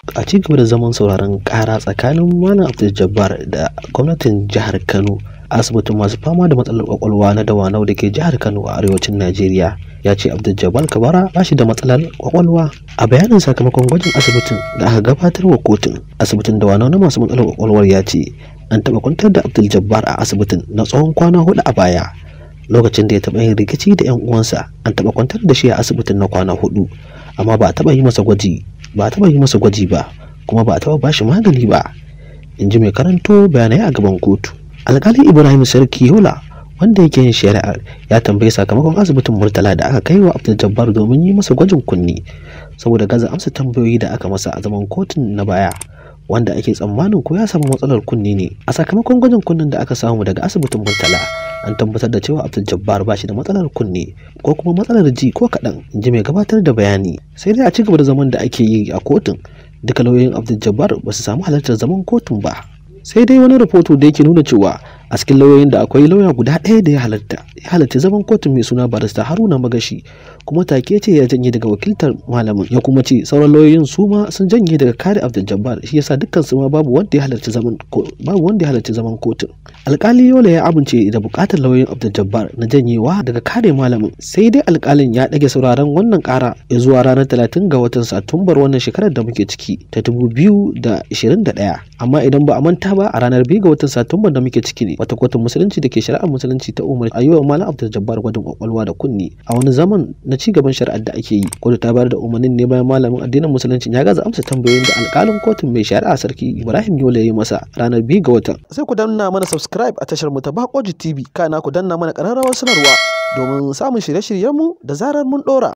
a ci gaba da zaman sauraron kara tsakanin malam abdul jabbar da gwamnatin jihar kano asibitin masu fama da matsalar kwakwalwa na dawanau da ke jihar kano a arewacin najeriya ya ce abdul jabbar kabara ba shi da matsalar kwakwalwa a bayanin sakamakon gwajin asibitin da aka gabatar wa kotun asibitin dawanau na masu matsalar kwakwalwar ya ce an taɓa kwantar da abdul jabbar a asibitin na tsawon kwana hudu a baya lokacin da ya taɓa yin rikici da 'yan uwansa an taɓa kwantar da shi a asibitin na kwana hudu amma ba a taɓa yi masa gwaji ba a taɓa yi masa gwaji ba kuma ba a taɓa bashi magani ba in ji mai karanto bayanai a gaban kotu alkali ibrahim sarki yola wanda yake yin shari'ar ya tambayi sakamakon asibitin murtala da aka kai wa abdul jabbar domin yi masa gwajin kunni saboda gaza amsa tambayoyi da aka masa a zaman kotun na baya wanda ake tsammanin ko ya samu matsalar kunni ne a sakamakon gwajin kunnin da aka samu daga asibitin murtala an tabbatar da cewa abdul jabbar ba shi da matsalar kunne ko kuma matsalar ji ko kaɗan in ji mai gabatar da bayani sai dai a ci gaba da zaman da ake yi a kotun duka lauyoyin abdul jabbar ba su samu halartar zaman kotun ba sai dai wani rahoto da yake nuna cewa a cikin lauyoyin da akwai lauya guda ɗaya da ya halarta ya halarci zaman kotun mai suna barista haruna magashi kuma take ce ya janye daga wakiltar malamin ya kuma ce sauran lauyoyin su ma sun janye daga kare abdul jabbar shi yasa dukkan su ma babu wanda ya halarci zaman babu wanda ya halarci zaman kotun alkali yola ya amince da buƙatar lauyoyin abdul jabbar na janyewa daga kare malamin sai dai alkalin ya ɗage sauraron wannan ƙara ya zuwa ranar talatin ga watan satumbar wannan shekarar da muke ciki ta dubu biyu da ishirin da ɗaya amma idan ba a manta ba a ranar biyu ga watan satumbar da muke ciki ne wata kotun musulunci da ke shari'ar musulunci ta umar a yi wa malam abdul jabbar gwajin kwakwalwa da kunni a wani zaman na ci gaban shari'ar da ake yi kotu ta bayar da umarnin ne bayan malamin addinin musulunci ya gaza amsa tambayoyin da alkalin kotun mai shari'a sarki ibrahim yola ya yi masa ranar biyu ga watan sai ku danna mana subscribe a tashar mu ta bakoji tv kana ku danna mana ƙararrawar sanarwa domin samun shirye-shiryenmu da zarar mun ɗora